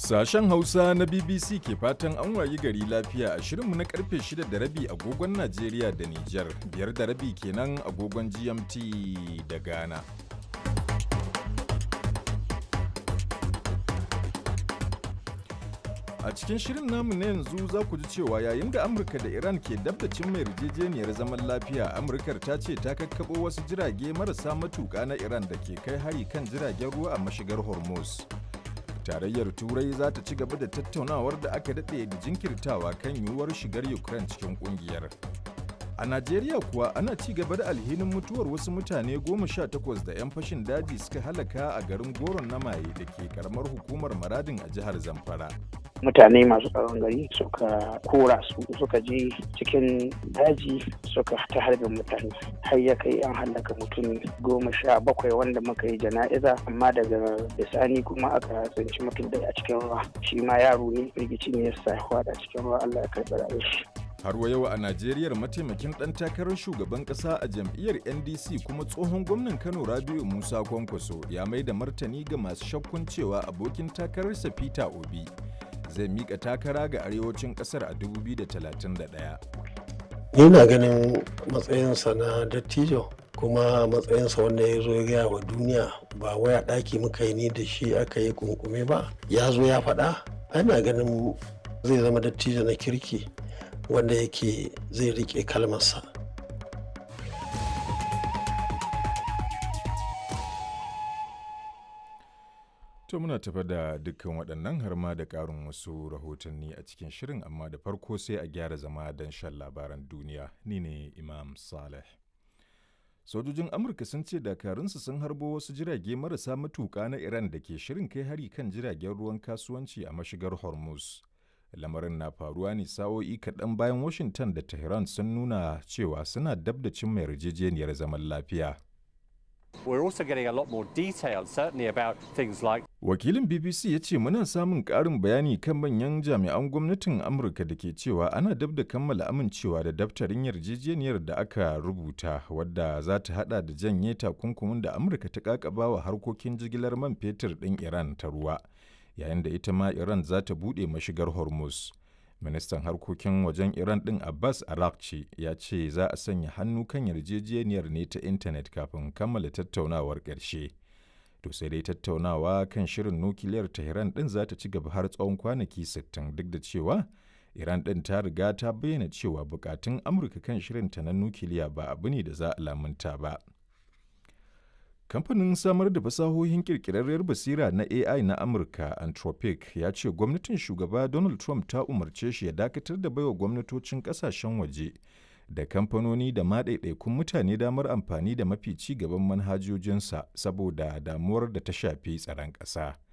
Sashen Hausa na BBC ke fatan an wayi gari lafiya a shirinmu na karfe 6 da rabi agogon Najeriya da Nijar, biyar da rabi kenan agogon GMT da Ghana. A cikin shirin namu na yanzu za ku ji cewa yayin da Amurka da Iran ke dabdacin mai yarjejeniyar zaman lafiya, Amurkar ta ce ta kakkaɓo wasu jirage marasa matuƙa na Iran da ke kai hari kan jiragen ruwa a mashigar Hormuz. Tarayyar Turai za ta ci gaba da tattaunawar da aka daɗe da jinkirtawa kan yiwuwar shigar Ukraine cikin ƙungiyar. A Najeriya kuwa ana ci gaba da alhinin mutuwar wasu mutane goma sha takwas da 'yan fashin daji suka halaka a garin Goron na Maye da ke karamar hukumar Maradin a jihar Zamfara. mutane masu tsaron gari suka kora su suka je cikin daji suka ta harbin mutane har ya kai an hallaka mutum goma sha bakwai wanda muka yi jana'iza amma daga bisani kuma aka tsinci mutum da a cikin ruwa shi ma yaro ne rigici ne ya sa da cikin ruwa allah ya karɓi rayuwar shi Har wa yau a Najeriya mataimakin ɗan takarar shugaban ƙasa a jam'iyyar NDC kuma tsohon gwamnan Kano Rabiu Musa Kwankwaso ya mai da martani ga masu shakkun cewa abokin takararsa Peter Obi zai mika takara ga arewacin kasar a 2031. Yana ganin matsayinsa na dattijo kuma matsayinsa wanda ya zo ya gaya wa duniya ba waya ɗaki muka yi ni da shi aka yi kunkume ba ya zo ya faɗa ana ganin zai zama dattijo na kirki wanda yake zai riƙe kalmarsa. To muna tafa da dukkan waɗannan har ma da ƙarin wasu rahotanni a cikin shirin amma da farko sai a gyara zama don shan labaran duniya ni ne Imam Saleh. Sojojin Amurka sun ce dakarunsu sun harbo wasu jirage marasa matuƙa na Iran da ke shirin kai hari kan jiragen ruwan kasuwanci a mashigar Hormuz. Lamarin na faruwa ne sa'o'i kaɗan bayan Washington da Tehran sun nuna cewa suna dab da cimma yarjejeniyar zaman lafiya. We're also getting a lot more detail, certainly about things like Wakilin BBC ya ce muna samun ƙarin bayani kan manyan jami'an gwamnatin Amurka da ke cewa ana dab da kammala amincewa da daftarin yarjejeniyar da aka rubuta wadda za ta hada da janye takunkumin da Amurka ta kakaba wa harkokin jigilar man fetur ɗin Iran ta ruwa, yayin da ita ma Iran za ta buɗe mashigar Hormuz. Ministan harkokin wajen Iran ɗin Abbas Arakci ya ce za a sanya hannu kan yarjejeniyar ne ta intanet kafin kammala tattaunawar ƙarshe. To sai dai tattaunawa kan shirin nukiliyar Tehran ɗin za ta ci gaba har tsawon kwanaki 60 duk da cewa Iran ɗin ta riga ta bayyana cewa bukatun Amurka kan shirinta na nukiliya ba abu ne da za a lamunta ba. Kamfanin samar da fasahohin kirkirarriyar basira na AI na Amurka Anthropic ya ce gwamnatin shugaba Donald Trump ta umarce shi ya dakatar da baiwa gwamnatocin kasashen waje da kamfanoni da maɗaiɗaikun mutane damar amfani da mafi ci gaban manhajojinsa saboda damuwar da ta shafi tsaron ƙasa.